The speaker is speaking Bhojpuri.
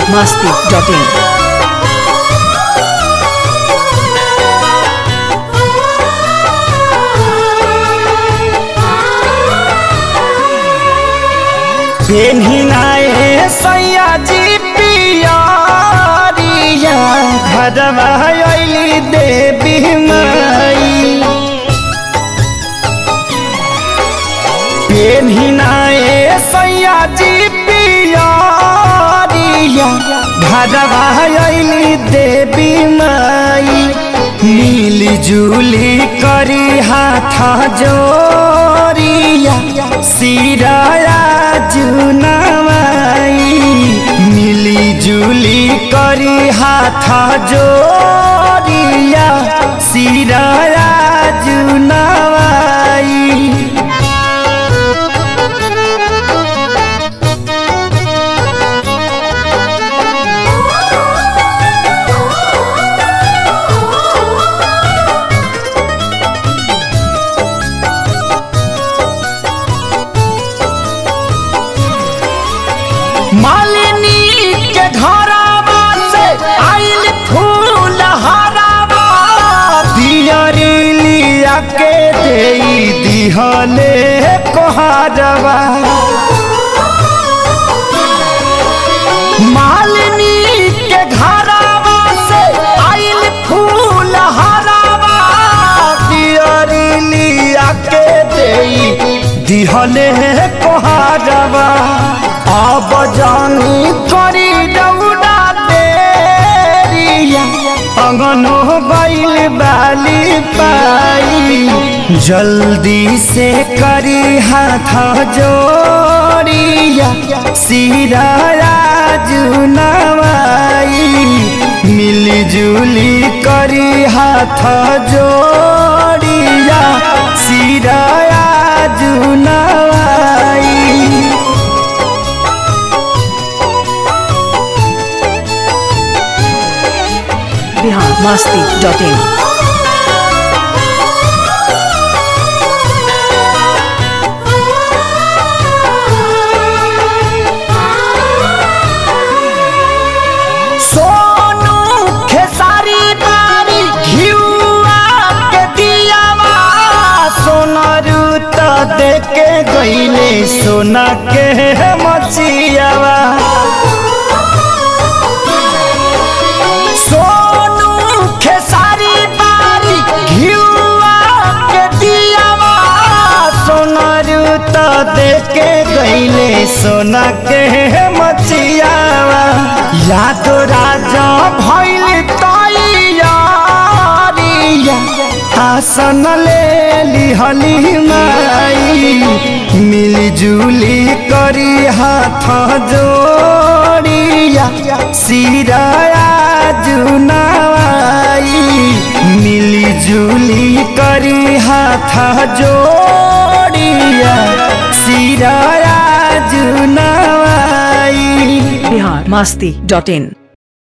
masti.in. पेन्हिनाए सैयाजी पियरिया घरवा अइली देवी माई पेन्हिनाए सैयाजी पियरिया घरवा अइली देवी माई मिली जुली करी हाथ जोरिया सिराया जुनवाई मिली जुली करी हाथ जोरिया सिराया जुनवाई मालिनी के घरवा से आइल फूल हरावा दियरिलिया के देई दिहले कोहरवा मालिनी के घरवा से आइल फूल हरावा दियरिलिया के देई दिहले कोहरवा अब जानी करी दौड़ा देरिया अगनो बैल बाली पाई जल्दी से करी हाथ जोड़िया सिराया जुनवाई मिली जुली करी हाथ जोड़िया सिराया जुनवाई Bihar masti.in. सोनू खेसारी बारी घिउआ के दियावा सोनरू त देके गईले सोना के मचियावा सोनू खेसारी बारी घिउआ के दियावा सोनरू त देके गईले सोना के मचियावा याद राजा भइल तैयारिया आसन ले लिहली माई मिलजुली करी हाथ जोड़िया सिराया जुनवाई मिलजुली करी हाथ जोड़िया सिराया जुनवाई Bihar masti.in.